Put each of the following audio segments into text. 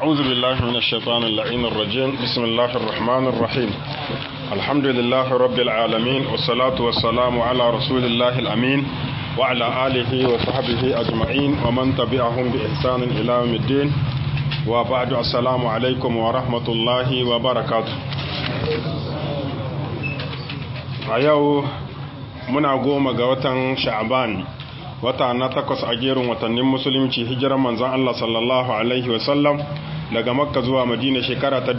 أعوذ بالله من الشيطان اللعين الرجيم بسم الله الرحمن الرحيم الحمد لله رب العالمين والصلاة والسلام على رسول الله الأمين وعلى آله وصحبه أجمعين ومن تبعهم بإحسان إلى يوم الدين وبعد السلام عليكم ورحمة الله وبركاته أيوه muna goma ga watan sha'aban wata na takwas a gerin watannin musulunci hijiran manzon Allah sallallahu alaihi wasallam daga makka zuwa madina shekara ta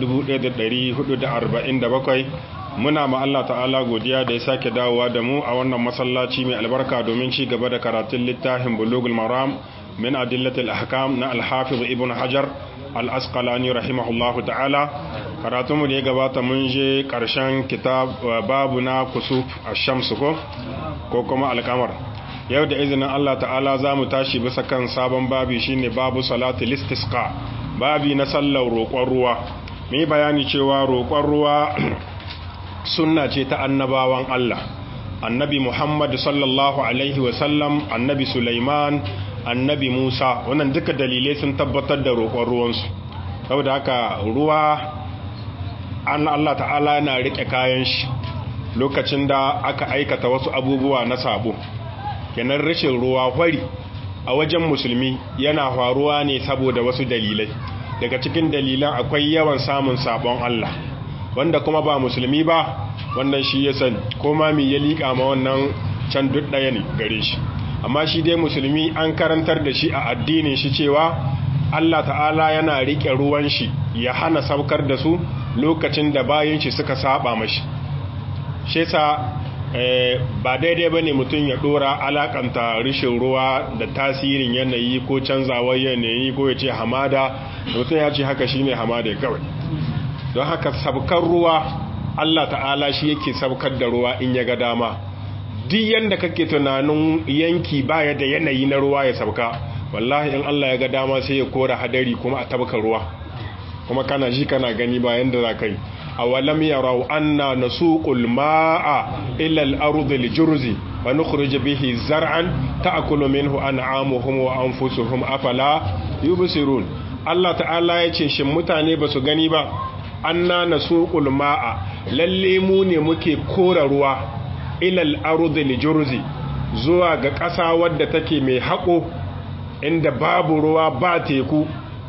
1447 muna ma Allah ta'ala godiya da ya sake dawowa da mu a wannan masallaci mai albarka domin ci gaba da karatun littafin bulugul maram min adillatil ahkam na al-hafiz ibn hajar al-asqalani rahimahullahu ta'ala karatun mu da ya gabata mun je karshen kitab babu na kusuf ash-shams ko ko kuma al-qamar yau da izinin Allah ta'ala za mu tashi bisa kan sabon babi shine babu salatul istisqa babi na sallar roƙon ruwa mai bayani cewa roƙon ruwa sunna ce ta annabawan Allah annabi Muhammad sallallahu alaihi wasallam annabi Sulaiman annabi Musa wannan duka dalilai sun tabbatar da roƙon ruwansu saboda haka ruwa an Allah ta'ala yana rike kayan shi lokacin da aka aikata wasu abubuwa na sabo kenan rashin ruwa hwari a wajen musulmi yana faruwa ne saboda wasu dalilai daga cikin dalilan akwai yawan samun sabon Allah wanda kuma ba musulmi ba wannan shi ya sani ko ma mi ya liƙa ma wannan can duk ɗaya ne gare shi amma shi dai musulmi an karantar da shi a addinin shi cewa Allah ta'ala yana riƙe ruwan shi ya hana saukar da su lokacin da bayan shi suka saba mashi shi yasa ba daidai ba ne mutum ya dora alakanta rishin ruwa da tasirin yanayi ko canzawar yanayi ko ya ce hamada mutum ya ce haka shine hamada kawai don haka sabkar ruwa Allah ta'ala shi yake sabkar da ruwa in ya ga dama duk yanda kake tunanin yanki baya da yanayi na ruwa ya sabka wallahi in Allah ya ga dama sai ya kora hadari kuma a tabka ruwa kuma kana ji kana gani bayan da za ka yi awalam yarau anna nasuqul ma'a ila al-ard al-jurzi wa nukhrij bihi zar'an ta'kulu minhu an'amuhum wa anfusuhum afala yubsirun Allah ta'ala yace shin mutane basu gani ba anna nasuqul ma'a lalle mu ne muke kora ruwa ila al-ard al-jurzi zuwa ga ƙasa wadda take mai haƙo inda babu ruwa ba teku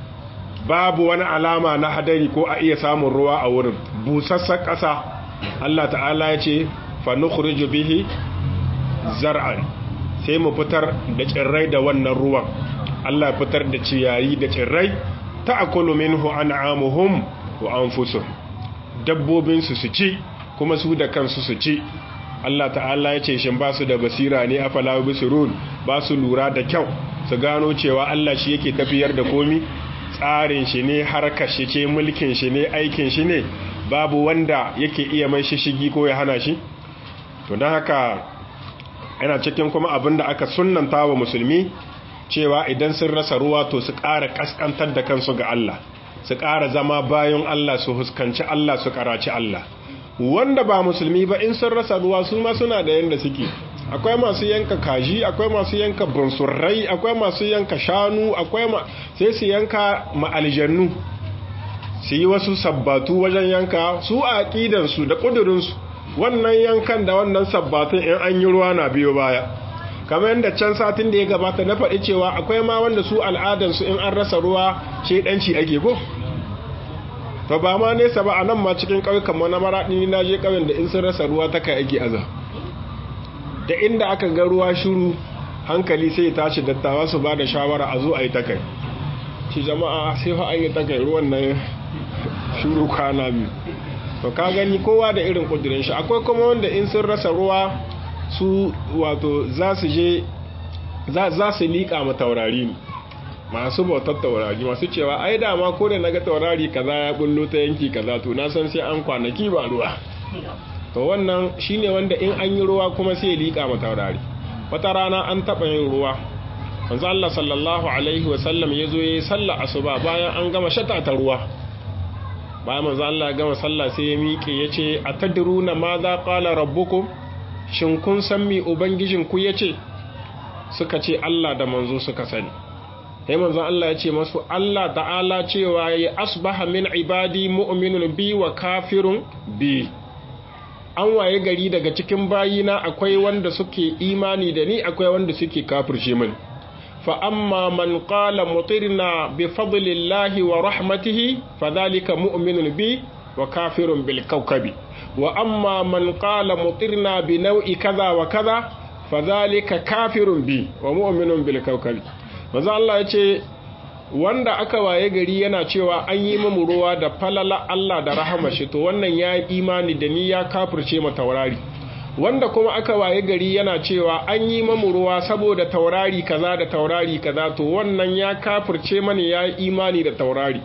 babu wani alama na hadari ko a iya samun ruwa a wurin busassar ƙasa Allah ta'ala ya ce fa nukhriju bihi zar'an sai mu fitar da tsirrai da wannan ruwan Allah fitar da ciyayi da tsirrai ta'kulu minhu an'amuhum wa anfusuhum dabbobin su su ci kuma su da kansu su ci Allah ta'ala ya ce shin ba su da basira ne afala bisirun ba su lura da kyau su gano cewa Allah shi yake tafiyar da komi tsarin shi ne harkar shi ce mulkin shi ne aikin shi ne babu wanda yake iya mai shishigi ko ya hana shi to don haka yana cikin kuma abin da aka sunanta wa musulmi cewa idan sun rasa ruwa to su ƙara ƙasƙantar da kansu ga Allah su ƙara zama bayan Allah su huskanci Allah su ƙaraci Allah wanda ba musulmi ba in sun rasa ruwa su ma suna da yanda suke akwai masu yanka kaji akwai masu yanka bunsurrai akwai masu yanka shanu akwai ma sai su yanka ma'aljannu su yi wasu sabbatu wajen yanka su a aƙidansu da ƙudurinsu wannan yankan da wannan sabbatun in an yi ruwa na biyo baya kamar yadda can satin da ya gabata na faɗi cewa akwai ma wanda su al'adansu in an rasa ruwa shaidanci ake ko to ba ma nesa ba a nan ma cikin ƙauyukan mana maraɗi na je ƙauyen da in sun rasa ruwa ta kai ake aza da inda aka ga ruwa shuru hankali sai tashi dattawa su ba da shawara a zo a yi takai ci jama'a sai fa an yi takai ruwan nan shuru kwana biyu to ka gani kowa da irin kudirin shi akwai kuma wanda in sun rasa ruwa su wato za su je za su liƙa ma taurari ne masu bautar taurari masu cewa ai dama ko da naga taurari kaza ya bullo ta yanki kaza to na san sai an kwanaki ba ruwa to wannan shine wanda in an yi ruwa kuma sai ya liƙa ma taurari wata rana an taɓa yin ruwa manzo Allah sallallahu alaihi wa sallam yazo yayi sallah asuba bayan an gama shata ta ruwa bayan manzo Allah ya gama sallah sai ya miƙe yace atadruna ma za qala rabbukum shin kun san mi ubangijin ku yace suka ce Allah da manzo suka sani sai manzon Allah ya ce masu Allah ta'ala cewa ya asbaha min ibadi mu'minun bi wa kafirun bi an waye gari daga cikin bayina akwai wanda suke imani da ni akwai wanda suke kafirce min fa amma man qala mutirna bi fadlillahi wa rahmatihi fadhalika mu'minun bi wa kafirun bil kawkabi wa amma man qala mutirna bi naw'i kaza wa kaza fadhalika kafirun bi wa mu'minun bil kawkabi manzo Allah yace wanda aka waye gari yana cewa an yi mamu ruwa da falala Allah da rahama shi to wannan ya yi imani da ni ya kafirce ma taurari wanda kuma aka waye gari yana cewa an yi mamu ruwa saboda taurari kaza da taurari kaza to wannan ya kafirce mani ya yi imani da taurari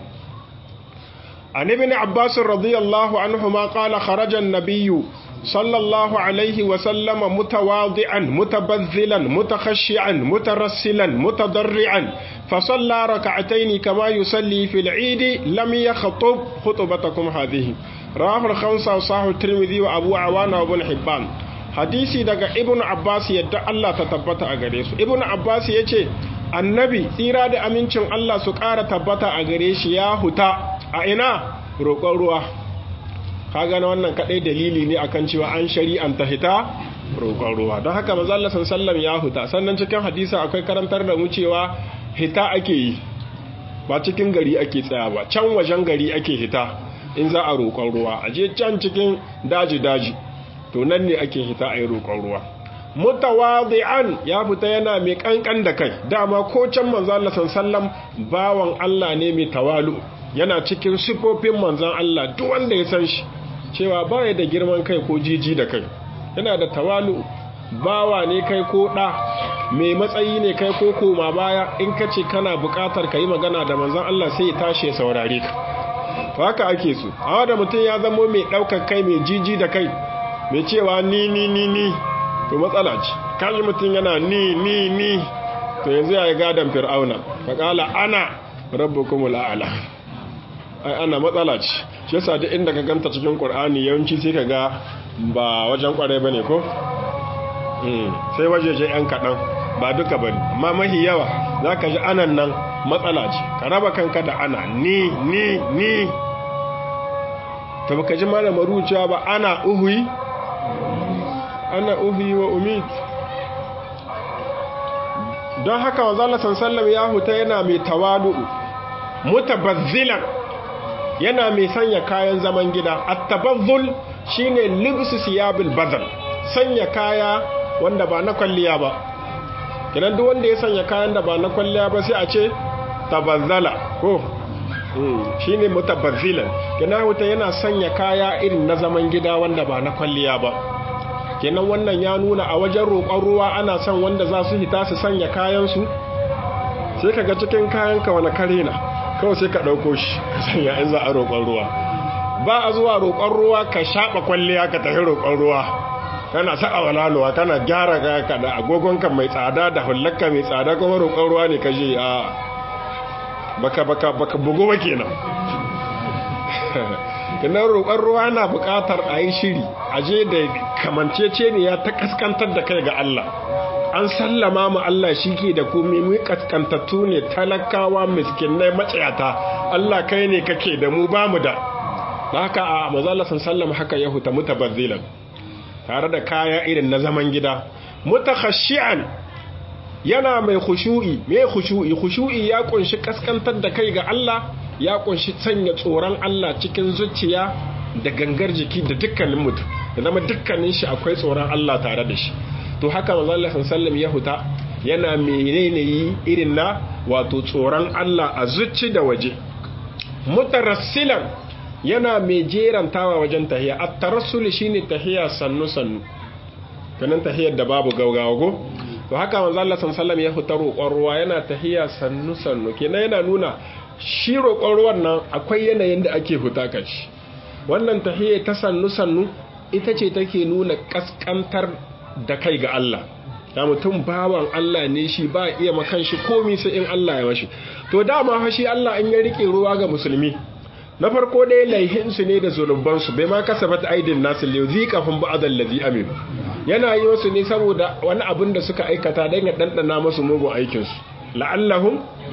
an ibn abbas radiyallahu anhu ma qala kharaja an-nabiyyu sallallahu alaihi wa sallama mutawadi'an mutabazzilan mutakhashi'an mutarassilan mutadarri'an فصلى ركعتين كما يصلي في العيد لم يخطب خطبتكم هذه رواه الخمسة وصححه الترمذي وأبو عوان وابن حبان hadisi daga ibn abbas yadda Allah ta tabbata a gare su ibn abbas ya ce annabi tsira da amincin Allah su ƙara tabbata a gare shi ya huta a ina roƙon ruwa ka gane wannan kaɗai dalili ne akan cewa an shari'anta hita roƙon ruwa don haka manzo Allah sallallahu ya huta sannan cikin hadisi akwai karantar da mu cewa hita ake yi ba cikin gari ake tsaya ba can wajen gari ake hita in za a roƙon ruwa a je can cikin daji-daji to nan ne ake hita a yi roƙon ruwa mutawadi'an ya fita yana mai kankan da kai dama ko can manzo Allah sallam bawan Allah ne mai tawalu yana cikin sifofin manzon Allah duk wanda ya san shi cewa baya da girman kai ko jiji da kai yana da tawalu bawa ne kai ko ɗa mai matsayi ne kai ko koma baya in ka ce kana buƙatar ka yi magana da manzan Allah sai ya tashi ya saurare ka to haka ake so a da mutum ya zamo mai ɗaukar kai mai jiji da kai mai cewa ni ni ni ni to matsala ce kaji mutum yana ni ni ni to yanzu ya yi gadon fir'auna faƙala ana rabbukumul a'la ai ana matsala ce shi yasa duk inda ka ganta cikin qur'ani yawanci sai ka ga ba wajen kwarai bane ko sai wajeje yan kaɗan ba duka ba ne amma mahi yawa za ka ji anan nan matsala ce ka raba kanka da ana ni ni ni ta baka ji mana maruciya ba ana uhuyi ana uhuyi wa umid don haka wa zala sallam ya huta yana mai tawalu'u mutabazzilan yana mai sanya kayan zaman gida at-tabazzul shine libsu siyabil badal sanya kaya wanda ba na kwalliya ba kinan duk wanda ya sanya kayan da ba na kwalliya ba sai a ce tabazzala ko shine mutabazzilan kinan wuta yana sanya kaya irin na zaman gida wanda ba na kwalliya ba kenan wannan ya nuna a wajen roƙon ruwa ana son wanda za su hita su sanya kayansu sai ka ga cikin kayanka wani kare na kawai sai ka ɗauko shi ka sanya in za a roƙon ruwa ba a zuwa roƙon ruwa ka shaɓa kwalliya ka tafi roƙon ruwa kana saka walaluwa kana gyara ka da agogonka mai tsada da hullarka mai tsada kuma roƙon ruwa ne ka je a baka baka baka bugu ba kenan kinan roƙon ruwa na buƙatar a yi shiri a je da kamancece ne ya ta kaskantar da kai ga Allah an sallama mu Allah shi ke da komai mu kaskantattu ne talakawa miskinai matsayata Allah kai ne kake da mu ba mu da haka a mazalla sallama haka ya huta mutabazzilan tare da kaya irin na zaman gida mutakhashi'an yana mai khushu'i mai khushu'i khushu'i ya kunshi kaskantar da kai ga Allah ya kunshi sanya tsoron Allah cikin zuciya da gangar jiki da dukkanin mutum da zama dukkanin shi akwai tsoron Allah tare da shi to haka manzo Allah sallallahu ya huta yana menene yi irin na wato tsoron Allah a zuci da waje mutarassilan yana mai jerantawa wajen tahiya at-tarassul shine tahiya sannu sannu kanan tahiyar da babu gaugawa go to haka manzo Allah sallallahu ya huta roƙon ruwa yana tahiya sannu sannu kenan yana nuna shi roƙon ruwan nan akwai yanayin da ake huta kashi wannan tahiyya ta sannu sannu ita ce take nuna kaskantar da kai ga Allah ya mutum bawan Allah ne shi ba iya makan shi komi sai in Allah ya mashi to dama fa shi Allah in ya rike ruwa ga musulmi na farko dai laihinsu ne da zunubansu bai ma kasabat aidin nasu liyu zikafin ba'adal ladhi amin yana yi wasu ne saboda wani abin da suka aikata don ya ɗanɗana masu mugun aikinsu la'allahun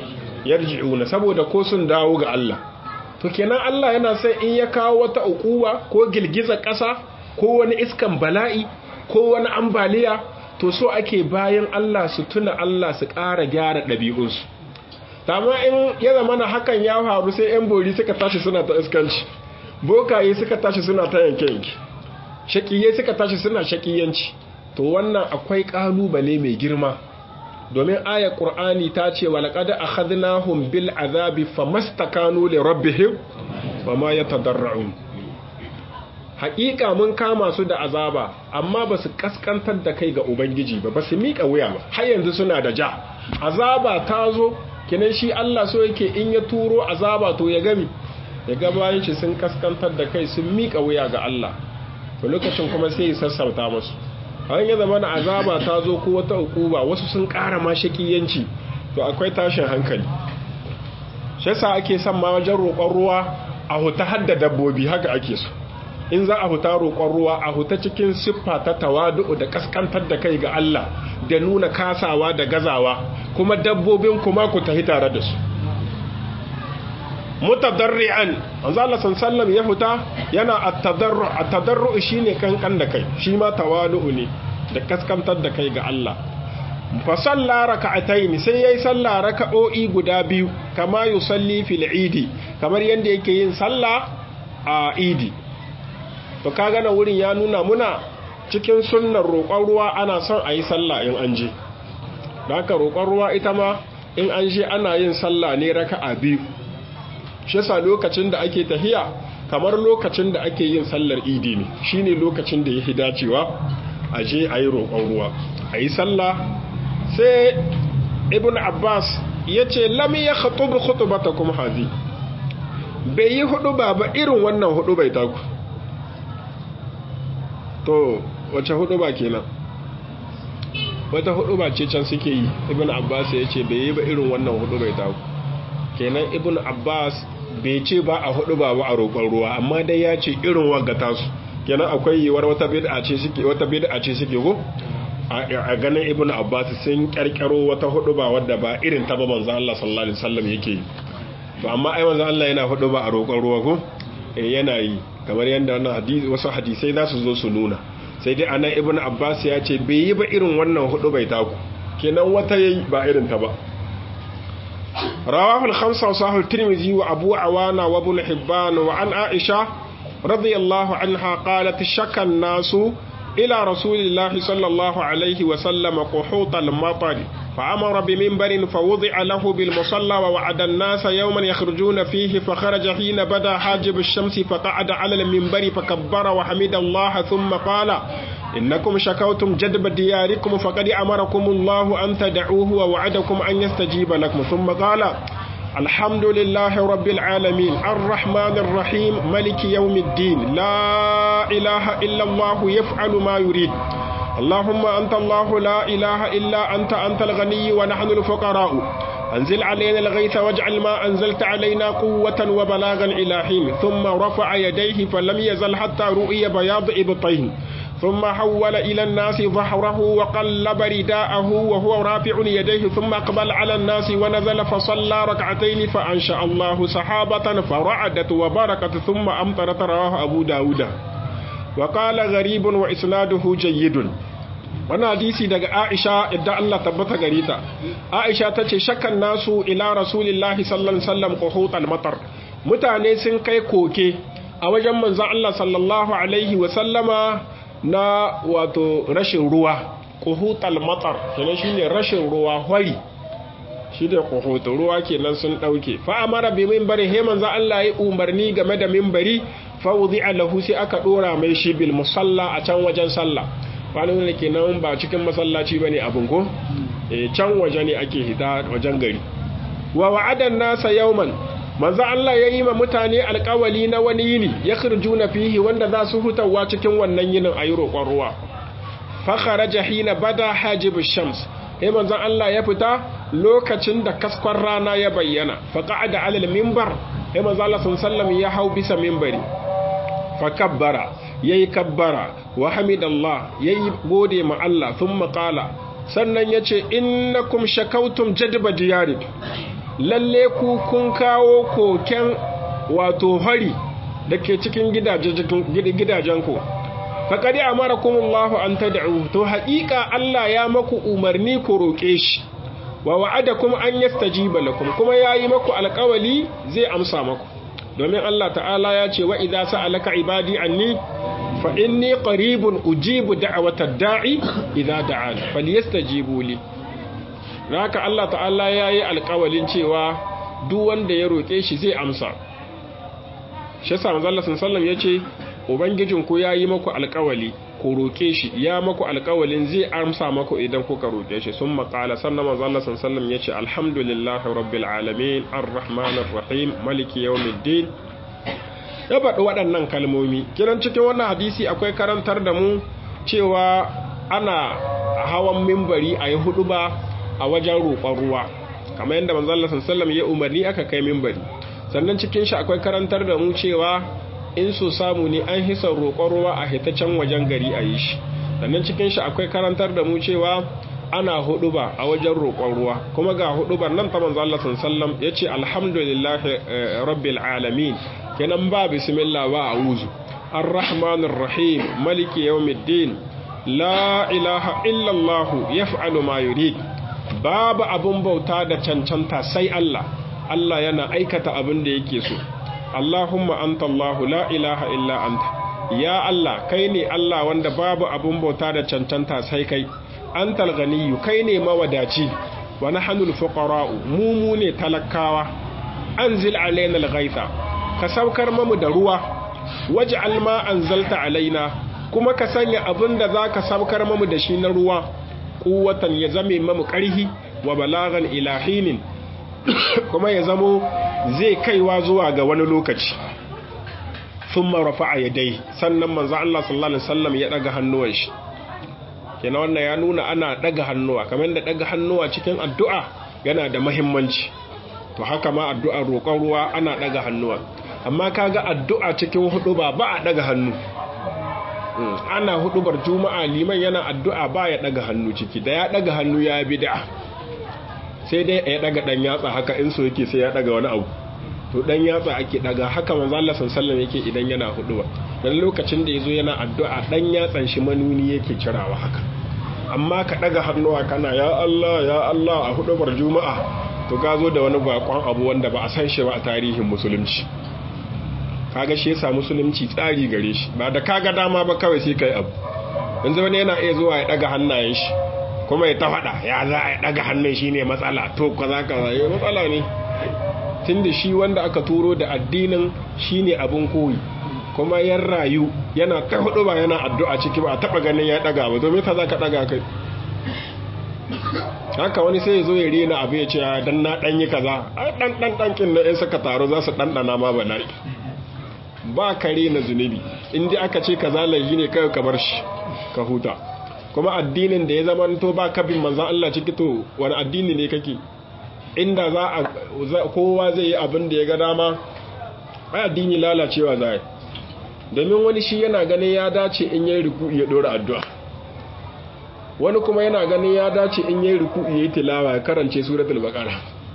yarji'una saboda ko sun dawo ga Allah to kenan Allah yana sai in ya kawo wata ukuwa ko girgizar ƙasa ko wani iskan bala'i ko wani ambaliya to so ake bayan Allah su tuna Allah su ƙara gyara ɗabi'unsu amma in ya zama na hakan ya faru sai 'yan bori suka tashi suna ta iskanci bokaye suka tashi suna ta yanke-yanke shakiye suka tashi suna shakiyanci to wannan akwai ƙalubale mai girma domin ayar ƙur'ani ta ce wa laƙada a hadinahun bil azabi fa mastakanu li rabbihim wa ma ya tadarra'un haƙiƙa mun kama su da azaba amma ba su ƙasƙantar da kai ga ubangiji ba ba su miƙa wuya ba har yanzu suna da ja azaba ta zo kinan shi Allah so yake in ya turo azaba to ya gami ya ga bayan shi sun ƙasƙantar da kai sun miƙa wuya ga Allah to lokacin kuma sai ya sassauta musu an yi zama na azaba ta zo ko wata ukuba wasu sun ƙara ma shakiyanci to akwai tashin hankali shi yasa ake son ma wajen roƙon ruwa a huta hadda dabbobi haka ake so in za a huta roƙon ruwa a huta cikin siffa ta tawadu da kaskantar da kai ga Allah da nuna kasawa da gazawa kuma dabbobin kuma ku tafi tare da su mutadarri'an manzo Allah sallallahu ya huta yana at-tadarru at-tadarru shine kankan da kai shi ma tawadu ne da kaskantar da kai ga Allah fa salla raka'atayn sai yayi salla raka'o'i guda biyu kama yusalli fil idi kamar yanda yake yin salla a idi to kaga na wurin ya nuna muna cikin sunnar roƙon ruwa ana son a yi salla in an je da haka roƙon ruwa ita ma in an je ana yin salla ne raka'a biyu shi yasa lokacin da ake tahiya kamar lokacin da ake yin sallar idi ne shine lokacin da yake dacewa a je a yi roƙon ruwa a yi sallah sai ibn abbas ya ce lami ya khatubu khutubata kuma hazi bai yi hudu ba ba irin wannan hudu bai taku to wace hudu ba kenan wata hudu ba ce can suke yi ibn abbas ya ce bai yi ba irin wannan hudu bai taku kenan ibn abbas bai ce ba a hudu ba a roƙon ruwa amma dai ya ce irin wagata su kenan akwai yiwuwar wata bid'a ce suke wata bid'a ce suke ko a ganin ibn abbas sun karkaro wata hudu ba wadda ba irin ta ba manzo Allah sallallahu alaihi wasallam yake yi to amma ai manzo Allah yana hudu ba a roƙon ruwa ko eh yana yi kamar yanda wannan hadisi wasu hadisai za su zo su nuna sai dai anan ibn abbas ya ce bai yi ba irin wannan hudu bai taku kenan wata yayi ba irin ta ba رواه الخمسة وصحح الترمذي وأبو عوانة وابن حبان وعن عائشة رضي الله عنها قالت شك الناس إلى رسول الله صلى الله عليه وسلم قحوط المطر فأمر بمنبر فوضع له بالمصلى ووعد الناس يوما يخرجون فيه فخرج حين بدا حاجب الشمس فقعد على المنبر فكبر وحمد الله ثم قال إنكم شكوتم جدب دياركم فقد أمركم الله أن تدعوه ووعدكم أن يستجيب لكم ثم قال الحمد لله رب العالمين الرحمن الرحيم ملك يوم الدين لا إله إلا الله يفعل ما يريد اللهم أنت الله لا إله إلا أنت أنت الغني ونحن الفقراء أنزل علينا الغيث واجعل ما أنزلت علينا قوة وبلاغا إلى حين ثم رفع يديه فلم يزل حتى رؤي بياض إبطيه ثم حول إلى الناس ظهره وقلب رداءه وهو رافع يديه ثم أقبل على الناس ونزل فصلى ركعتين فأنشأ الله سحابة فرعدت وبركت ثم أمطرت رواه أبو داود وقال غريب وإسناده جيد wannan hadisi daga Aisha idan Allah tabbata gare ta Aisha tace shakkan nasu ila rasulillahi sallallahu alaihi wasallam quhutal matar mutane sun kai koke a wajen manzon Allah sallallahu alaihi wasallama na wato rashin ruwa quhutal matar kenan shine rashin ruwa hwari shi da quhutu ruwa kenan sun dauke fa amara bi minbari he manzon Allah ya umarni game da minbari fa wudi'a lahu sai aka dora mai shi bil musalla a can wajen sallah kwanan da ke nan ba cikin masallaci ba ne abin ko can waje ne ake hita wajen gari wa wa'adan nasa yauman manzo Allah ya yi ma mutane alƙawali na wani yini ya na fihi wanda za su hutawa cikin wannan yinin a yi roƙon ruwa fa kharaja hina bada hajib shams sai manzo Allah ya fita lokacin da kaskon rana ya bayyana fa qa'ada alal minbar sai manzo Allah sallallahu ya hau bisa minbari fa kabbara yayi kabbara wa hamidallah yayi gode ma Allah thumma qala sannan yace innakum shakautum jadba diyari lalle ku kun kawo koken wato hari da ke cikin gidajenku faƙaɗi a mara kumullahu an ta da'u to haƙiƙa Allah ya maku umarni ku roƙe shi wa wa'ada kuma an yastajiba lakum kuma ya yi maku alƙawali zai amsa maku domin Allah ta'ala ya ce wa idza sa'alaka ibadi anni fa inni qaribun ujibu da'watad da'i idza da'an falyastajibu li haka Allah ta'ala ya yi alƙawalin cewa duk wanda ya roƙe shi zai amsa shi yasa manzo Allah sallallahu ya ce ubangijin ku yayi maku alƙawali ku roƙe shi ya maku alƙawalin zai amsa maku idan kuka roƙe shi sun maƙala sannan manzo Allah sallallahu ya ce alhamdulillahi rabbil alamin arrahmanir rahim maliki yawmiddin ya faɗi waɗannan kalmomi kiran cikin wannan hadisi akwai karantar da mu cewa ana hawan mimbari a yi hudu ba a wajen roƙon ruwa kamar yadda manzo Allah sallallahu ya umarni aka kai mimbari sannan cikin shi akwai karantar da mu cewa in so samu ne an hisa roƙon ruwa a hitaccen wajen gari a yi shi sannan cikin shi akwai karantar da mu cewa ana huduba a wajen roƙon ruwa kuma ga hudubar nan ta manzo Allah sallallahu yace alhamdulillah rabbil alamin kenan ba bismillah ba a'udhu arrahmanir rahim maliki yawmiddin la ilaha illa allah yaf'alu ma yurid babu abun bauta da cancanta sai Allah Allah yana aikata abin da yake so Allahumma anta Allah la ilaha illa anta ya Allah kai ne Allah wanda babu abun bauta da cancanta sai kai antal ganiyyu kai ne mawadaci wa nahnu al-fuqara'u mu mu ne talakawa anzil alaina al-ghaitha ka saukar mamu da ruwa waj'al ma anzalta alaina kuma ka sanya abin da zaka saukar mamu da shi na ruwa quwwatan ya zame mamu karhi wa balagan ilahinin kuma ya zamo zai kaiwa zuwa ga wani lokaci thumma rafa'a yadai sannan manzo Allah sallallahu alaihi wasallam ya daga hannuwan shi kenan wannan ya nuna ana daga hannuwa kamar da daga hannuwa cikin addu'a yana da muhimmanci to haka ma addu'ar roƙon ruwa ana daga hannuwa amma kaga addu'a cikin hudu ba ba a daga hannu ana hudubar juma'a liman yana addu'a ba ya daga hannu ciki da ya daga hannu ya bid'a sai dai ya daga dan yatsa haka in so yake sai ya daga wani abu to dan yatsa ake daga haka manzo Allah sallallahu yake idan yana huduba dan lokacin da yazo yana addu'a dan yatsan shi manuni yake cirawa haka amma ka daga hannuwa kana ya Allah ya Allah a hudubar juma'a to ka zo da wani bakon abu wanda ba a san shi ba a tarihin musulunci kaga shi yasa musulunci tsari gare shi ba da kaga dama ba kawai sai kai abu yanzu wani yana iya zuwa ya daga hannayen shi kuma ya ta faɗa ya za a daga hannun shi ne matsala to kaza kaza ya matsala ne tun da shi wanda aka turo da addinin shi ne abin koyi kuma yan rayu yana ta hudu ba yana addu'a ciki ba a taɓa ganin ya daga ba domin ta za ka daga kai haka wani sai ya zo ya rena abu ya ce dan na ɗanyi kaza a ɗan ɗan ɗankin na 'yan saka taro za su ɗanɗana ma ba na'i ba kare na zunubi inda aka ce ka zalayi ne kai ka bar shi ka huta kuma addinin da ya zama to ba kabin manzan Allah ciki to wani addini ne kake inda za a kowa zai yi abin da ya ga dama ai addini lalacewa za yi domin wani shi yana ganin ya dace in yi ruku ya dora addu'a wani kuma yana ganin ya dace in yi ruku ya yi tilawa ya karance suratul baqara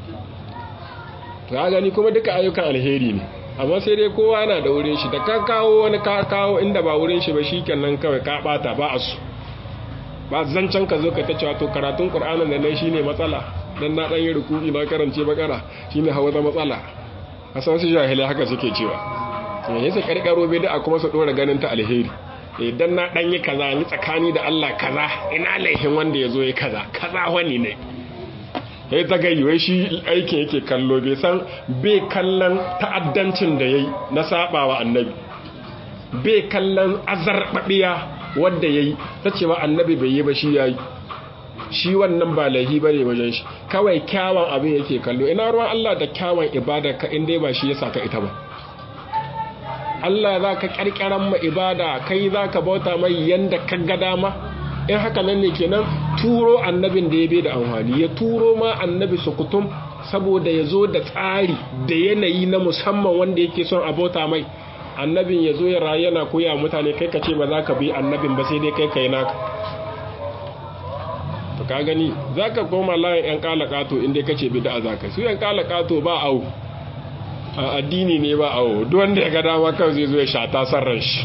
to ya gani kuma duka ayyukan alheri ne amma sai dai kowa yana da wurin shi da ka kawo wani ka kawo inda ba wurin shi ba shi kenan kawai ka bata ba a su ba zancen ka zo ka ta cewa to karatun qur'anin da nan shine matsala dan na dan yi ruku'i na karance bakara shine hawa da matsala a san su jahilai haka suke cewa to yayin sai karkaro bai da kuma su dora ganin ta alheri idan na dan yi kaza ni tsakani da Allah kaza ina laihin wanda ya zo ya kaza kaza wani ne ya ta gayi wai shi aikin yake kallo bai san bai kallon ta'addancin da ya yi na sabawa annabi bai kallon azarbabiya wadda ya yi ta cewa annabi bai yi ba shi ya yi shi wannan ba laihi ba ne wajen shi kawai kyawun abin yake kallo ina ruwan Allah da kyawun ibada ka inda ba shi ya saka ita ba Allah za ka ƙarƙaran ma ibada kai za ka bauta mai yanda ka ga dama in haka nan ne kenan turo annabin da ya bai da amfani ya turo ma annabi sukutum saboda ya zo da tsari da yanayi na musamman wanda yake son abota mai annabin ya zo ya rayu yana koya mutane kai ka ce ba za ka bi annabin ba sai dai kai kai naka to ka gani za ka koma layin 'yan kalakato inda ka ce bida za ka su 'yan kalakato ba au a addini ne ba au wanda ya ga dama kan zai zo ya shata sarran shi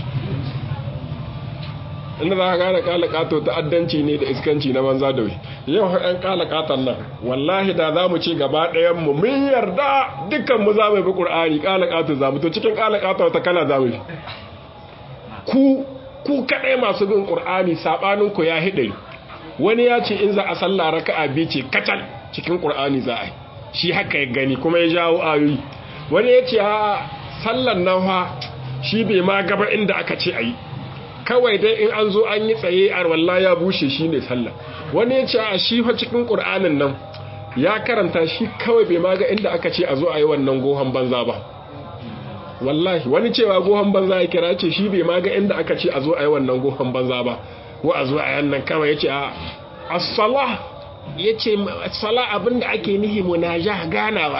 inda za ka gane kalakato ta'addanci ne da iskanci na banza da wai yau 'yan kalakatan nan wallahi da za mu ce gaba ɗayan mu mun yarda dukkan mu za mu bi ƙur'ani kalakato za mu to cikin kalakato ta kala za mu ku ku kaɗai masu bin ƙur'ani saɓaninku ya hiɗari wani ya ce in za a sallah raka'a biyu ce kacal cikin ƙur'ani za a yi shi haka ya gani kuma ya jawo ayoyi wani ya ce a sallan nan fa shi bai ma gaba inda aka ce a yi kawai dai in an zo an yi tsaye a walla ya bushe shi ne sallah wani ya ce a shi fa cikin ƙur'anin nan ya karanta shi kawai bai ma ga inda aka ce a zo a yi wannan gohon banza ba wallahi wani cewa gohon banza ya kira ce shi bai ma ga inda aka ce a zo a yi wannan gohon banza ba ko a zo a yannan kawai ya ce a asala ya ce asala abinda ake nihi munaja ganawa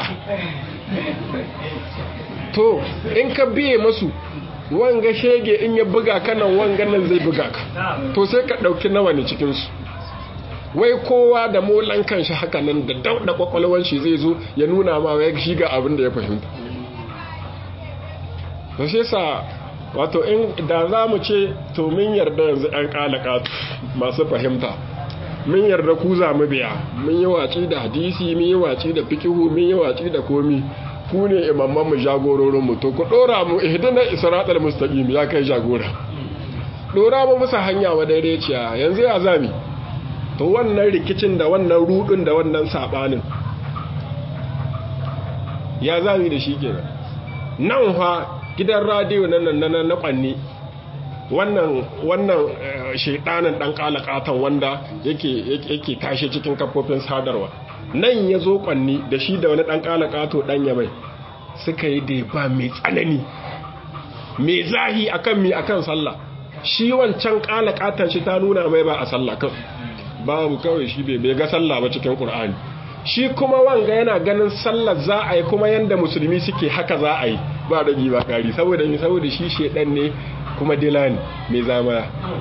to in ka biye masu wanga shege in ya buga ka nan wanga nan zai buga ka to sai ka ɗauki nawa ne cikinsu wai kowa da molan kanshi haka nan da dauɗa kwakwalwan shi zai zo ya nuna ma wai shi ga abin da ya fahimta to sai sa wato in da za mu ce to min yarda yanzu an kalaka masu fahimta min yarda ku za mu biya mun yi waci da hadisi mun yi waci da fikihu mun yi waci da komi ku ne imamman mu jagororin mu to ku dora mu ihdina isratal mustaqim ya kai jagora dora mu musa hanya wa daidaiciya yanzu ya zami to wannan rikicin da wannan rudin da wannan sabanin ya zami da shi kenan nan fa gidan radiyo na nan na kwanni wannan wannan shedanin dan kalakatan wanda yake yake tashi cikin kafofin sadarwa nan ya zo kwanni da shi da wani dan kalakato dan ya mai suka yi da ba mai tsanani mai zahi akan mi akan sallah shi wancan kalakatan shi ta nuna mai ba a sallah kan babu kawai shi bai ga sallah ba cikin qur'ani shi kuma wanga yana ganin sallar za a yi kuma yanda musulmi suke haka za a yi ba ragi ba kari saboda mi saboda shi shedan ne kuma dila ne mai zamaya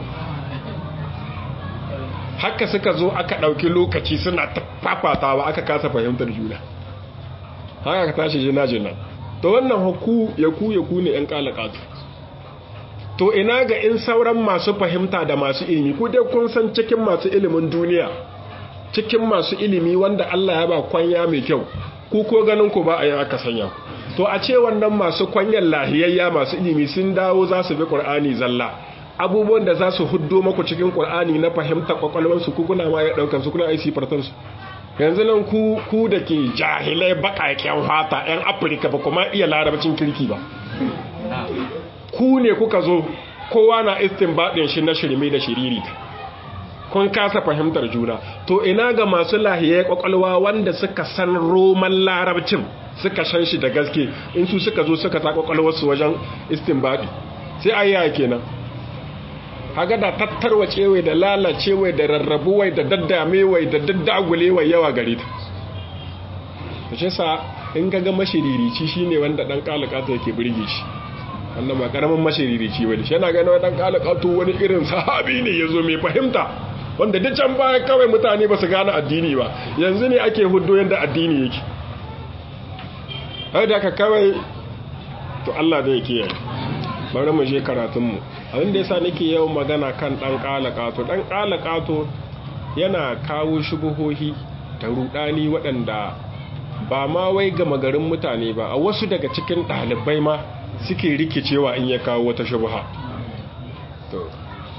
haka suka zo aka ɗauki lokaci suna fafatawa aka kasa fahimtar juna haka ka tashi jina jina to wannan haku ya ku ya ku ne yan kalakatu to ina ga in sauran masu fahimta da masu ilimi ku dai kun san cikin masu ilimin duniya cikin masu ilimi wanda Allah ya ba kwanya mai kyau ku ko ganin ku ba a yin aka sanya ku to a ce wannan masu kwanyar lahiyayya masu ilimi sun dawo za su bi ƙur'ani zalla abubuwan da za su huddo maku cikin ƙur'ani na fahimta kwakwalwarsu ku kuna ma ya ɗaukar su kuna aisi fartansu yanzu nan ku ku da ke jahilai baƙaƙen fata 'yan afirka ba kuma iya larabcin kirki ba ku ne kuka zo kowa na istinbadin shi na shirme da shiriri kun kasa fahimtar juna to ina ga masu lahiyai kwakwalwa wanda suka san roman larabcin suka shan shi da gaske in su suka zo suka ta kwakwalwarsu wajen istinbadi sai ayyaya kenan haga da tattarwacewai da lalacewai da rarrabuwai da daddamewai da daddagulewai yawa gare ta ta ce sa in ga mashiririci shine wanda dan kalakata yake birge shi wannan ba karamin mashiririci wani shi yana gani wani dan kalakatu wani irin sahabi ne ya zo mai fahimta wanda duk can baya kawai mutane ba su gane addini ba yanzu ne ake hudu yadda addini yake har da ka kawai to Allah da yake yayi bari mu je karatunmu abin da yasa nake yawan magana kan dan kalakato dan kalakato yana kawo shubuhohi da rudani waɗanda ba ma wai ga magarin mutane ba a wasu daga cikin ɗalibai ma suke rikicewa in ya kawo wata shubuha to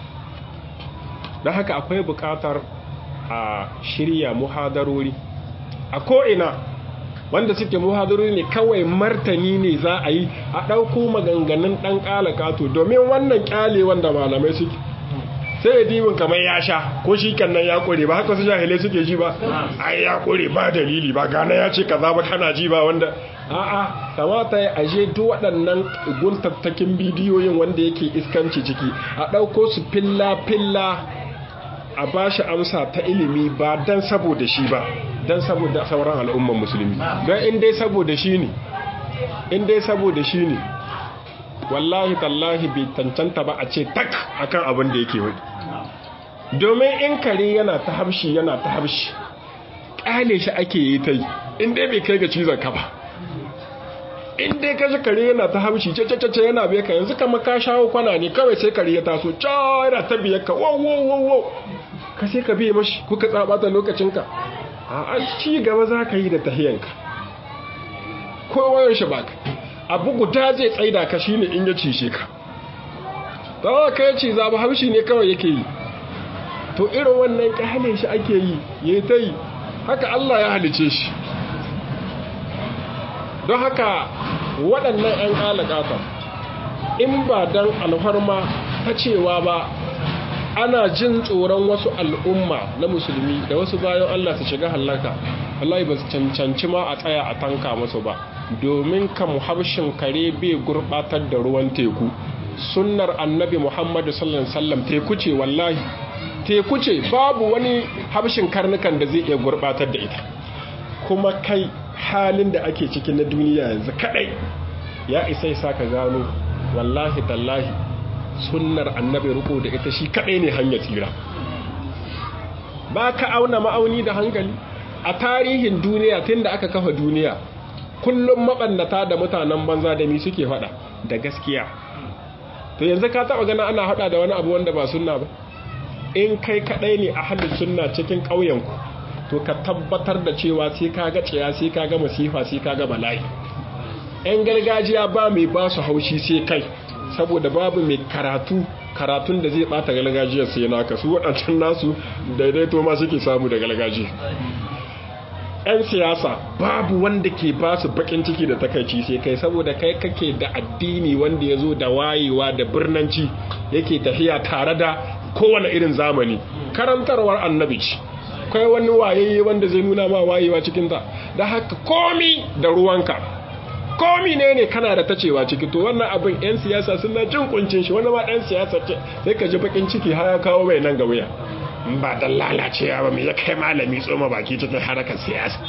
don haka akwai buƙatar a shirya muhadarori a ko'ina wanda suke muhadarori ne kawai martani ne za a yi a ɗauko maganganun ɗan ƙalakato domin wannan ƙyale wanda malamai suke sai ya dibin kamar ya sha ko shi kan nan ya ƙure ba haka su jahilai suke ji ba ai ya ƙure ba dalili ba gane ya ce kaza ba kana ji ba wanda a'a kamata ya aje duk waɗannan guntattakin bidiyoyin wanda yake iskanci ciki a ɗauko su filla-filla a ba shi amsa ta ilimi ba don saboda shi ba don saboda sauran al'umman musulmi don in dai saboda shi ne in dai saboda shi ne wallahi tallahi bai cancanta ba a ce tak akan abin da yake wadi domin in kare yana ta habshi yana ta habshi ƙale shi ake yi ta yi in dai bai kai ga cizon ka ba in dai ka ji kare yana ta habshi cece yana bai ka yanzu kama ka shawo kwana ne kawai sai kare ya taso ca yana ta biyar ka wow wow wow wow ka sai ka biye mashi kuka tsabata lokacinka a ci gaba za ka yi da tahiyanka kowayar shi baka abu guda zai tsaida ka shine in ya cishe ka tawa ka yace za ba haushi ne kawai yake yi to irin wannan kyale shi ake yi ya ta yi haka Allah ya halice shi don haka waɗannan 'yan ƙalaƙata in ba don alfarma ta cewa ba ana jin tsoron wasu al'umma na musulmi da wasu bayan Allah su shiga hallaka Allah ba su cancanci ma a tsaya a tanka musu ba domin kam habshin kare bai gurbatar da ruwan teku sunnar annabi Muhammadu sallallahu alaihi wasallam teku ce wallahi teku ce babu wani habshin karnukan da zai iya gurbatar da ita kuma kai halin da ake ciki na duniya yanzu kadai ya isa isa ka gano wallahi tallahi sunnar annabi riko da ita shi kadai ne hanyar tsira ba ka auna ma'auni da hankali a tarihin duniya tun da aka kafa duniya kullum maɓannata da mutanen banza da mi suke faɗa da gaskiya to yanzu ka taɓa gana ana haɗa da wani abu wanda ba sunna ba in kai kadai ne a halin sunna cikin ƙauyenku to ka tabbatar da cewa sai ka ga ciya sai ka ga masifa sai ka ga bala'i 'yan gargajiya ba mai ba su haushi sai kai saboda babu mai karatu karatun da zai bata galgajiyar sai naka su waɗancan nasu daidaito ma suke samu da galgaji 'yan siyasa babu wanda ke ba su bakin ciki da takaici sai kai saboda kai kake da addini wanda ya zo da wayewa da birnanci yake tafiya tare da kowane irin zamani karantarwar annabi ce kai wani wayayye wanda zai nuna ma wayewa cikinta da haka komi da ruwanka komi ne ne kana da tacewa ciki to wannan abin 'yan siyasa suna jin kuncin shi wani ma ɗan siyasa ce sai ka ji bakin ciki har ya kawo mai nan ga wuya ba dan lalacewa ba mai ya kai malami tsoma baki cikin harakar siyasa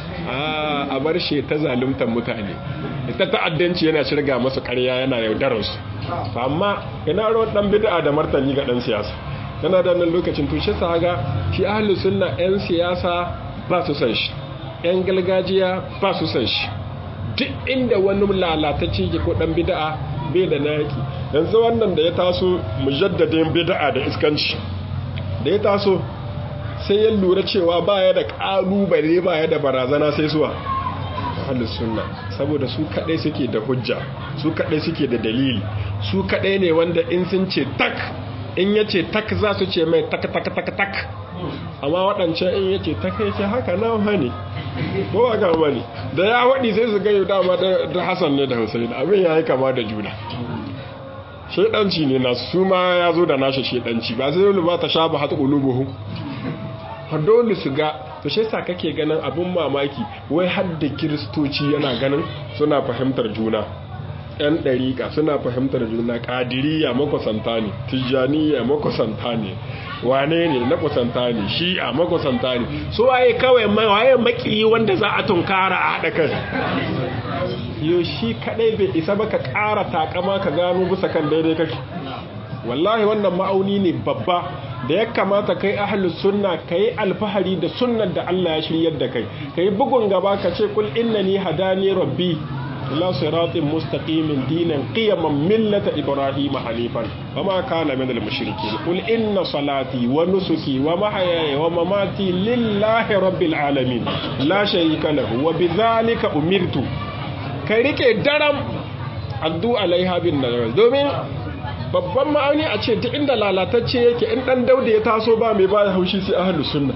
a bar shi ta zaluntar mutane ita ta'addanci yana shirga masu karya yana yaudararsu amma ina ruwan dan bid'a da martani ga dan siyasa yana da nan lokacin tushe sa ga shi ahlus sunna yan siyasa ba su san shi yan gargajiya ba su san shi duk inda wani lalatacce ke ko dan bid'a bai da naki yanzu wannan da ya taso mujaddadin bid'a da iskanci da ya taso sai ya lura cewa baya da kalubale baya da barazana sai suwa ahlus sunna saboda su kadai suke da hujja su kadai suke da dalili su kadai ne wanda in sun ce tak in yace tak za su ce mai tak tak tak tak amma waɗancan in yace tak yake haka na hani ko ba ga bane da ya wadi sai su ga yau dama da Hassan ne da Hussein abin yayi kama da juna shedanci ne na su ma ya zo da nashi shedanci ba sai dole ba ta sha ba hata qulubuhum har dole su ga to shi yasa kake ganin abun mamaki wai har da kiristoci yana ganin suna fahimtar juna yan dariƙa suna fahimtar juna ƙadiriya makusanta ne tijjaniya makusanta ne wane ne na kusanta ne shi a makusanta ne su waye kawai waye maki wanda za a tunkara a haɗa kai yau shi kaɗai bai isa ba ka ƙara takama ka gano bisa kan daidai kake wallahi wannan ma'auni ne babba da ya kamata kai ahlus sunna kai alfahari da sunnar da Allah ya shiryar da kai kai bugun gaba ka ce kul innani hadani rabbi ila siratin mustaqimin dinan qiyaman millata ibrahima hanifan wama kana minal mushrikeen qul inna salati wa nusuki wa mahyaya wa mamati lillahi rabbil alamin la sharika lahu wa bidhalika umirtu kai rike daram addu alaiha bin nazar domin babban ma'auni a ce duk inda lalatacce yake in dan dauda ya taso ba mai baya haushi sai ahlus sunna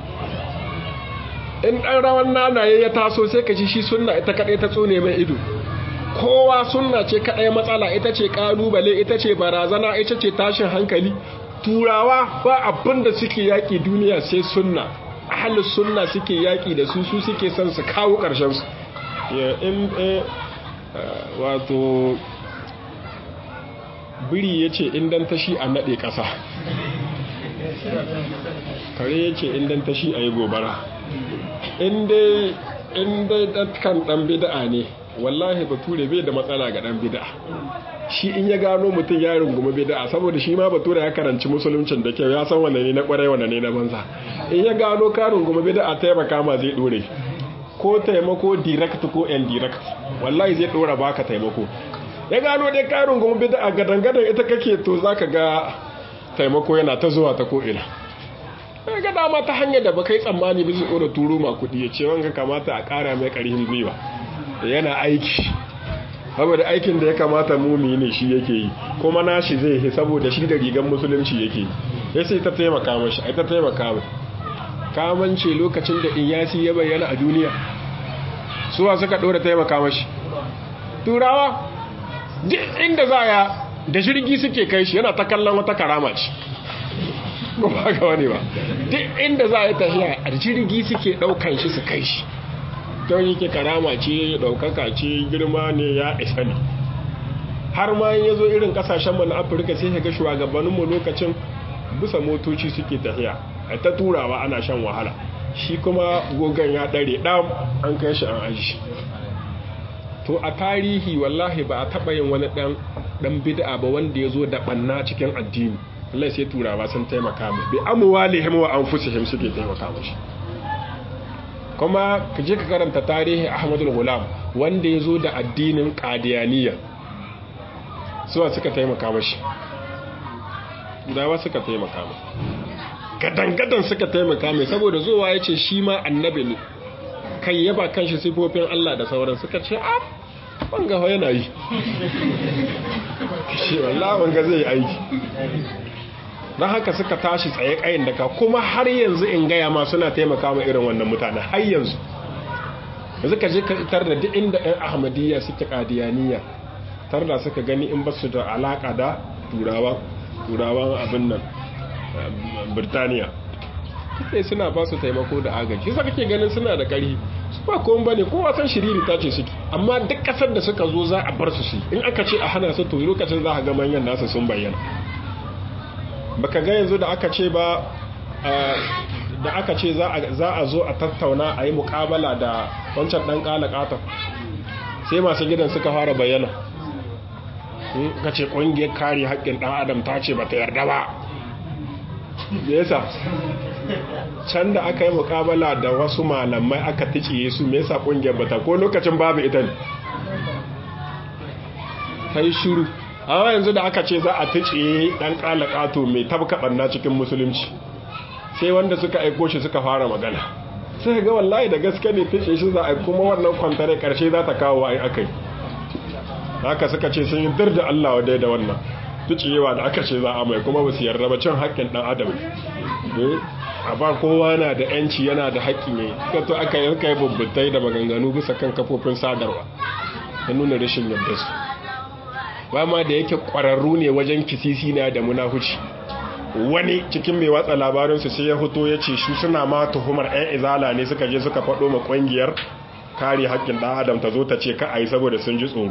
in dan rawan nanaye ya taso sai ka ci shi sunna ita kadai ta tsone mai ido kowa sunna ce kadai matsala ita ce kalubale ita ce barazana ita ce tashin hankali turawa ba abin da suke yaki duniya sai sunna ahlus sunna suke yaki da su su suke son su kawo karshen su in wato biri ya ce indan tashi a naɗe ƙasa kare ya ce indan tashi a yi gobara inda kan ɗan bida'a ne wallahi bature bai da matsala ga dan bid'a shi in ya gano mutum ya rungumi bid'a saboda shi ma bature ya karanci musuluncin da kyau ya san wanne ne na kwarai wanne ne na banza in ya gano ka rungumi bid'a taimaka ma zai dore ko taimako direct ko indirect wallahi zai dora baka taimako ya gano dai ka rungumi bid'a gadan gadan ita kake to zaka ga taimako yana ta zuwa ta ko ina ga dama ta hanyar da baka yi tsammani bisa ɗora turo ma kuɗi ya ce wanga kamata a ƙara mai ƙarfin gwiwa yana aiki saboda aikin da ya kamata mumi ne shi yake yi kuma nashi zai yi saboda shi da rigan musulunci yake yi ya sai ta taimaka mashi ai ta taimaka mai kamance lokacin da iyasi ya bayyana a duniya suwa suka ɗora taimaka mashi turawa duk inda za ya da jirgi suke kai shi yana ta kallon wata karama ce ba ga wani ba duk inda za a tafiya a jirgi suke daukan shi su kai shi don yake karama ce daukaka ce girma ne ya isa ne har ma ya zo irin kasashen mu na afirka sai ga shugabanninmu lokacin bisa motoci suke tafiya a ta turawa ana shan wahala shi kuma gogon ya dare dam an kai shi an aji to a tarihi wallahi ba a taba yin wani dan dan bid'a ba wanda ya zo da banna cikin addini Allah sai turawa sun taimaka mu bi amwalihim wa anfusihim suke taimaka mashi kuma ka je ka karanta tarihi Ahmadul Ghulam wanda ya zo da addinin Qadiyaniya suwa suka taimaka mashi dawa suka taimaka mai gadan-gadan suka taimaka mai saboda zuwa ya ce shi ma annabi ne kai yaba kan shi sifofin Allah da sauran suka ce a wanga yana yi shi wallah wanga zai aiki don haka suka tashi tsaye kayan daga kuma har yanzu in gaya ma suna taimaka ma irin wannan mutane har yanzu yanzu ka je ka tar da duk inda 'yan ahmadiyya suke kadiyaniya tar da suka gani in ba su da alaka da turawan abin nan birtaniya kai suna ba su taimako da agaji sai kake ganin suna da ƙari su ba kowan bane kowa san shiriri ta ce suke amma duk ƙasar da suka zo za a bar su su in aka ce a hana su to lokacin za a ga manyan nasu sun bayyana baka ga yanzu da aka ce ba da aka ce za a zo a tattauna a yi mukabala da wancan ɗan ƙalaƙata sai masu gidan suka fara bayyana ka ce ƙungiyar kare haƙƙin ɗan adam ta ce ba ta yarda ba yasa can da aka yi mukabala da wasu malamai aka ticiye su me yasa ƙungiyar bata ko lokacin babu ita ne ta yi shuru amma yanzu da aka ce za a ticiye ɗan ƙalaƙato mai tabka ɓanna cikin musulunci sai wanda suka aiko shi suka fara magana sai ga wallahi da gaske ne fice shi za a kuma wannan kwantare ƙarshe za ta kawo a akai haka suka ce sun yi dir da Allah wa da wannan tuciyewa da aka ce za a mai kuma ba su yarda ba cin haƙƙin ɗan adam a ba kowa na da yanci yana da haƙƙi ne kato aka yi kai bubbutai da maganganu bisa kan kafofin sadarwa ta nuna rashin yadda su ba ma da yake ƙwararru ne wajen kisisi na da munahuci wani cikin mai watsa labarinsu sai ya hoto ya ce shi suna ma tuhumar 'yan izala ne suka je suka faɗo ma ƙungiyar kare haƙƙin ɗan adam ta zo ta ce ka a yi saboda sun ji tsoro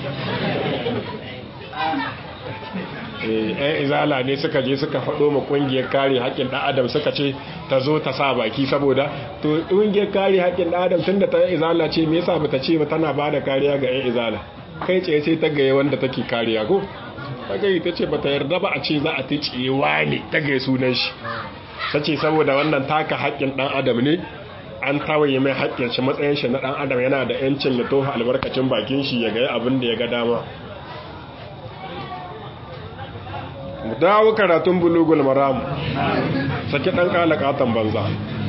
yan izala ne suka je suka faɗo ma ƙungiyar kare haƙƙin ɗan adam suka ce ta zo ta sa baki saboda to ƙungiyar kare haƙƙin ɗan adam tun da ta yan izala ce me yasa bata ce ba tana ba da kariya ga yan izala kai ce sai ta gaye wanda take kariya ko ta gaye ta ce bata yarda ba a ce za a ta cewa ne ta gaye sunan shi ta ce saboda wannan taka haƙƙin ɗan adam ne an tawaye mai haƙƙin shi matsayin shi na ɗan adam yana da yancin ya tofa albarkacin bakin shi ya ga abin da ya ga dama mu dawo karatun bulugul maram saki ɗan ƙalaƙatan banza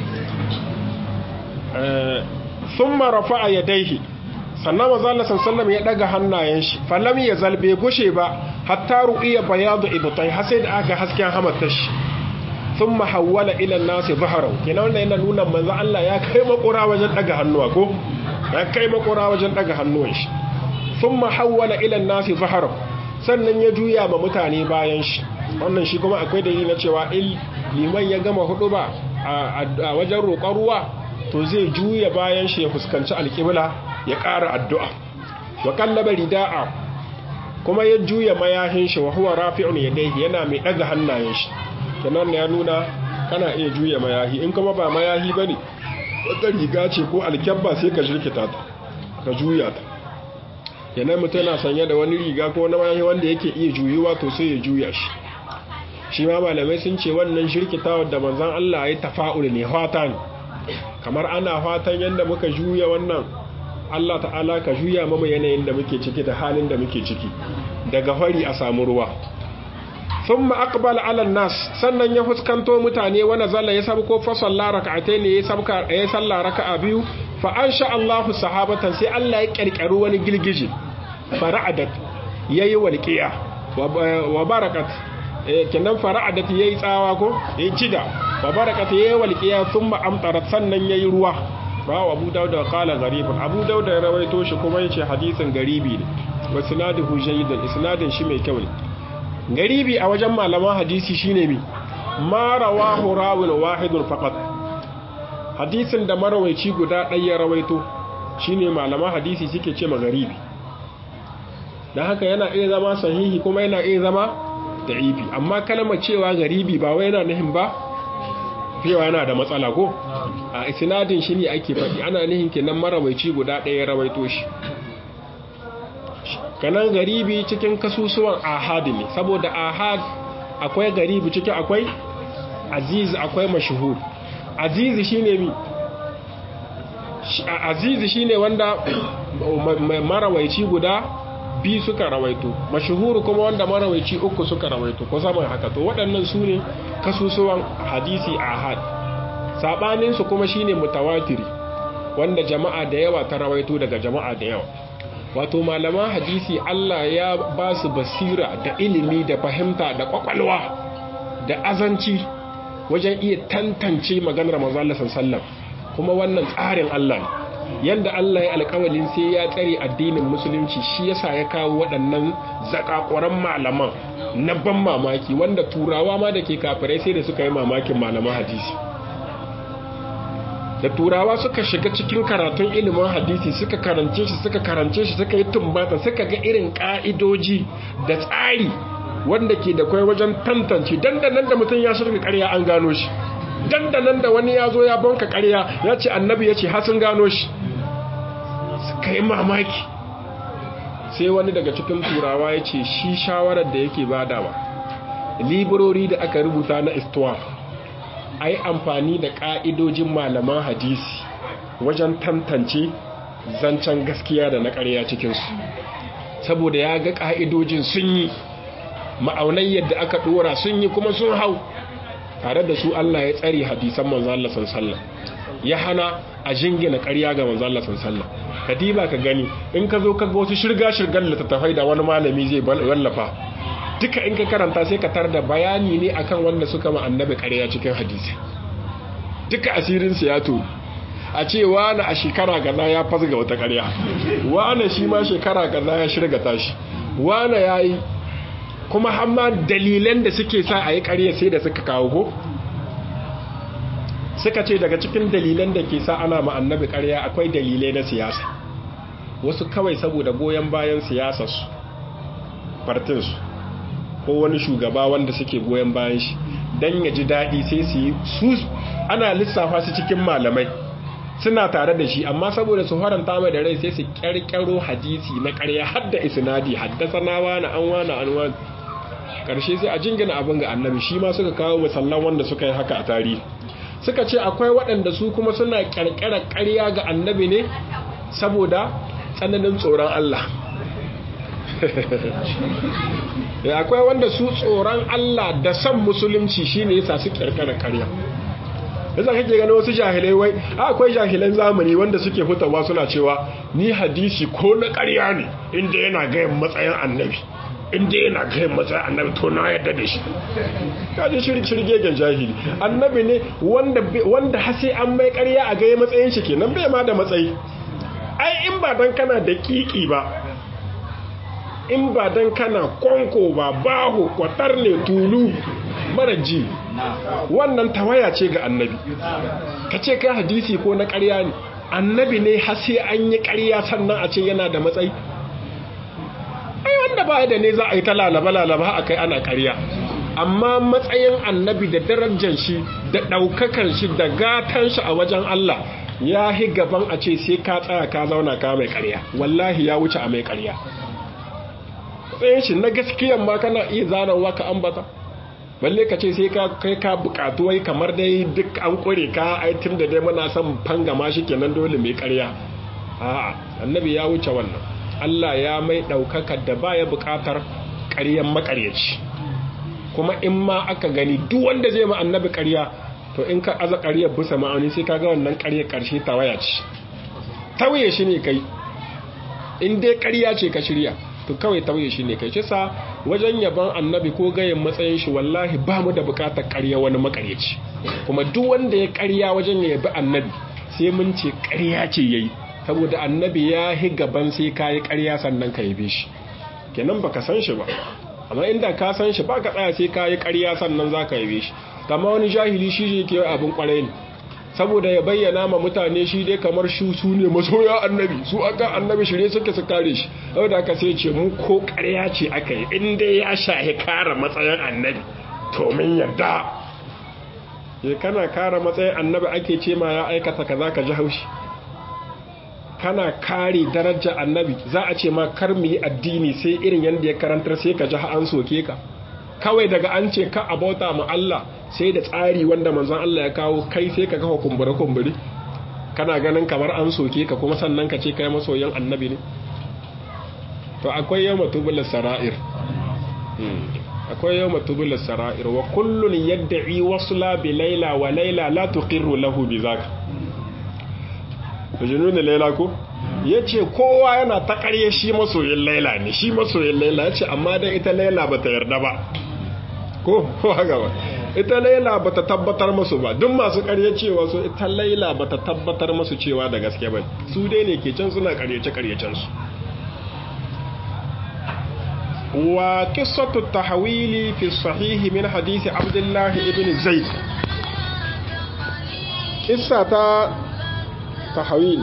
sun marafa a yadaihi sannan mazala sansallam ya ɗaga hannayen shi falam ya zalbe gushe ba hatta ru'iya bayadu ibutai har sai da aka hasken hamatar shi sun mahawwala ilan nasu zaharau kenan wanda yana nuna manzo Allah ya kai makura wajen daga hannuwa ko ya kai makura wajen daga hannuwan shi sun mahawwala ilan nasu zaharau sannan ya juya ma mutane bayan shi wannan shi kuma akwai dalili na cewa il liman ya gama hudu ba a wajen roƙon ruwa to zai juya bayan shi ya fuskanci alƙibla ya ƙara addu'a wa kallaba rida'a kuma ya juya mayahin shi wa huwa rafi'un yadayhi yana mai daga hannayen shi kenan ya nuna kana iya juya mayahi in kuma ba mayahi bane wata riga ce ko alkyabba sai ka jirkita ta ka juya ta yana mutum yana sanye da wani riga ko na mayahi wanda yake iya juyuwa to sai ya juya shi shi ma malamai sun ce wannan shirkitawar da manzan Allah ya tafa'ul ne fata ne kamar ana fatan yadda muka juya wannan Allah ta'ala ka juya mama yanayin da muke ciki da halin da muke ciki daga fari a samu ruwa sun ma'akbal alan nas sannan ya fuskanto mutane wani zalla ya sabko fasalla raka'atai ne ya salla raka'a biyu fa an sha Allahu sahabatan sai Allah ya ƙirƙiri wani girgije fara'adat yayi walqiya wa barakat kenan fara'adat yayi tsawa ko yayi cida wa barakat yayi walqiya thumma amtarat sannan yayi ruwa rawa Abu Dawud qala gharibun Abu Dawud ya rawaito shi kuma yace hadisin garibi ne wa sinaduhu jayyidun isnadin shi mai kyau ne garibi a wajen malaman hadisi shine mi ma rawahu rawin wahidun faqat hadisin da marawaici guda ɗaya ya rawaito shine malaman hadisi suke ce garibi dan haka yana iya zama sahihi kuma yana iya zama da'ifi amma kalmar cewa garibi ba wai yana nihin ba cewa yana da matsala ko a isnadin shi ne ake faɗi ana nihin kenan marawaici guda ɗaya ya rawaito shi kanan garibi cikin kasusuwan ahad ne saboda ahad akwai garibi cikin akwai aziz akwai mashhur aziz shine mi aziz shine wanda marawaici guda bi suka rawaito mashhur kuma wanda marawaici uku suka rawaito ko saman haka to waɗannan su ne kasusuwan hadisi ahad sabanin su kuma shine mutawatiri wanda jama'a da yawa ta rawaito daga jama'a da yawa wato malaman hadisi Allah ya ba su basira da ilimi da fahimta da kwakwalwa da azanci wajen iya tantance maganar manzon sallallahu kuma wannan tsarin Allah ne yanda Allah ya alƙawalin sai ya tsare addinin musulunci shi yasa ya kawo waɗannan zakakuran malaman na ban mamaki wanda turawa ma da ke kafirai sai da suka yi mamakin malaman hadisi da turawa suka shiga cikin karatun ilimin hadisi suka karance shi suka karance shi suka yi tumbata suka ga irin ka'idoji da tsari wanda ke da kwai wajen tantance dandanan da mutum ya shirka karya an gano shi dandanan da wani ya zo ya banka karya ya ce annabi ya ce hasin gano shi suka yi mamaki sai wani daga cikin turawa ya ce shi shawarar da yake badawa librori da aka rubuta na istuwa a yi amfani da ƙa'idojin malaman hadisi wajen tantance zancen gaskiya da na ƙarya cikinsu saboda ya ga ƙa'idojin sun yi ma'aunai yadda aka ɗora sun yi kuma sun hau tare da su Allah ya tsari hadisan manzo Allah sallallahu ya hana a jingina ƙarya ga manzo Allah sallallahu ka diba ka gani in ka zo ka ga wasu shirga shirgan littattafai da wani malami zai wallafa duka in ka karanta sai ka tar da bayani ne akan wanda suka ma annabi ƙarya cikin hadisi duka asirin su ya to a ce wani a shekara gaza ya fasga wata ƙarya wani shi ma shekara gaza ya shirga tashi wani ya yi kuma hamma dalilan da suke sa a yi ƙarya sai da suka kawo ko suka ce daga cikin dalilan da ke sa ana ma annabi ƙarya akwai dalilai na siyasa wasu kawai saboda goyon bayan siyasarsu partinsu ko wani shugaba wanda suke goyon bayan shi don ya ji daɗi sai su yi su ana lissafa su cikin malamai suna tare da shi amma saboda su faranta mai da rai sai su ƙyarƙyaro hadisi na ƙarya hadda isnadi haddasa na wani an wani an wani ƙarshe sai a jingina abin ga annabi shi ma suka kawo musallan wanda suka yi haka a tarihi suka ce akwai waɗanda su kuma suna ƙarƙarar ƙarya ga annabi ne saboda tsananin tsoron Allah akwai wanda su tsoron Allah da san musulunci shine yasa su kirkira ƙarya yasa kake gani wasu jahilai wai akwai jahilan zamani wanda suke fitawa suna cewa ni hadisi ko na ƙarya ne inda yana gayan matsayin annabi inda yana gayan matsayin annabi to na yadda da shi kaji shirgegen jahili annabi ne wanda wanda hasi an mai ƙarya a gaya matsayin shi kenan bai ma da matsayi ai in ba dan kana da kiki ba in ba dan kana kwanko ba baho kwatar ne tulu mara ji wannan tawaya ce ga annabi ka ce kai hadisi ko na ƙarya ne annabi ne har sai an yi ƙarya sannan a ce yana da matsayi ai wanda ba da ne za a yi ta lalaba-lalaba a kai ana ƙarya amma matsayin annabi da darajar shi da ɗaukakan shi da gatan shi a wajen Allah ya hi gaban a ce sai ka tsaya ka zauna ka mai ƙarya wallahi ya wuce a mai ƙarya tsayin shi na gaskiyan ma kana iya zanawa ka ambata balle ka ce sai ka kai ka bukatu wai kamar dai duk an kure ka ai tun da dai muna son fangama shi kenan dole mai ƙarya a'a annabi ya wuce wannan Allah ya mai ɗaukaka da baya bukatar ƙaryan maƙaryaci kuma in ma aka gani duk wanda zai ma annabi ƙarya to in ka aza ƙaryar bisa ma'auni sai ka ga wannan ƙaryar ƙarshe tawaya ce tawaye shi ne kai in dai ƙarya ce ka shirya to kawai tawaye shi ne kai shi sa wajen yaban annabi ko gayin matsayin shi wallahi ba mu da buƙatar ƙarya wani maƙaryaci kuma duk wanda ya ƙarya wajen ya yabi annabi sai mun ce ƙarya ce yayi saboda annabi ya hi gaban sai ka yi ƙarya sannan ka yabe shi kenan baka san shi ba amma inda ka san shi ba ka tsaya sai ka yi ƙarya sannan za ka yabe shi kama wani jahili shi ne ke abin ƙwarai ne saboda ya bayyana ma mutane shi dai kamar shi su ne masoya annabi su aka annabi shirye suke su kare shi saboda aka sai ce mu ko ƙarya ce aka yi in dai ya shahi kare matsayin annabi to min yarda ya kana kare matsayin annabi ake ce ma ya aikata kaza ka ji haushi kana kare darajar annabi za a ce ma kar mu yi addini sai irin yadda ya karantar sai ka ji an soke ka kawai daga an ce ka abauta mu Allah sai da tsari wanda manzon Allah ya kawo kai sai ka kawo kumbure kumbure kana ganin kamar an soke ka kuma sannan ka ce kai masoyan annabi ne to akwai yawma tubul sara'ir akwai yawma tubul sara'ir wa kullun yad'i wasla bi layla wa layla la tuqirru lahu bi zaka junun layla ko yace kowa yana ta ƙarye shi masoyin layla ne shi masoyin layla yace amma dan ita layla bata yarda ba ko ko haka ba ita laila bata tabbatar musu ba duk masu ƙarya cewa su ita laila bata tabbatar musu cewa da gaske ba su dai ne ke can suna ƙaryace ƙaryacen su wa qissatu tahwili fi sahih min hadith abdullah ibn zaid qissa ta tahwil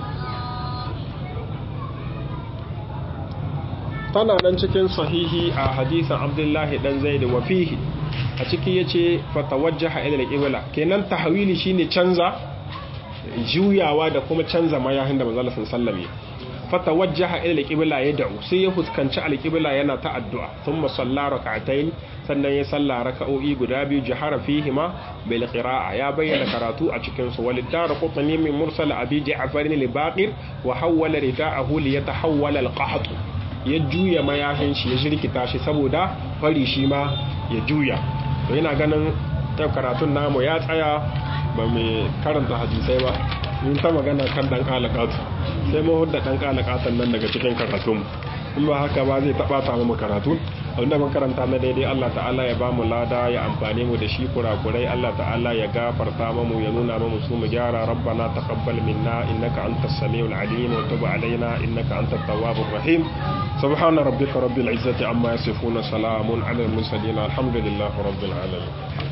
tana nan cikin sahihi a hadisin abdullahi dan zaid wa fihi a ciki yace fatawajjaha ila al-qibla kenan tahwili shine canza juyawa da kuma canza mayahin da manzo Allah sallallahu alaihi fatawajjaha ila al-qibla yad'u sai ya fuskanci al-qibla yana ta addu'a thumma salla rak'atayn sannan ya salla raka'o'i guda biyu jahara fihima bil qira'a ya bayyana karatu a cikin su walid dar qutni min mursal abi ja'far al-baqir wa hawwala rida'ahu li yatahawwala al-qaht ya juya mayafin shi ya shirkita shi saboda fari shi ma ya juya to yana ganin ta karatun namu ya tsaya ba mai karanta hadisai ba mun ta magana kan dan kalakatu sai mu hudda dan kalakatan nan daga cikin karatun in ba haka ba zai taba ta mu karatu wanda mun karanta na daidai Allah ta'ala ya ba mu lada ya amfane mu da shi kurakurai Allah ta'ala ya gafarta mu ya nuna mu su mu gyara rabbana taqabbal minna innaka antas samiul alim wa tub alaina innaka antat tawwabur rahim subhana rabbika rabbil izzati amma yasifuna salamun alal mursalin alhamdulillahi rabbil alamin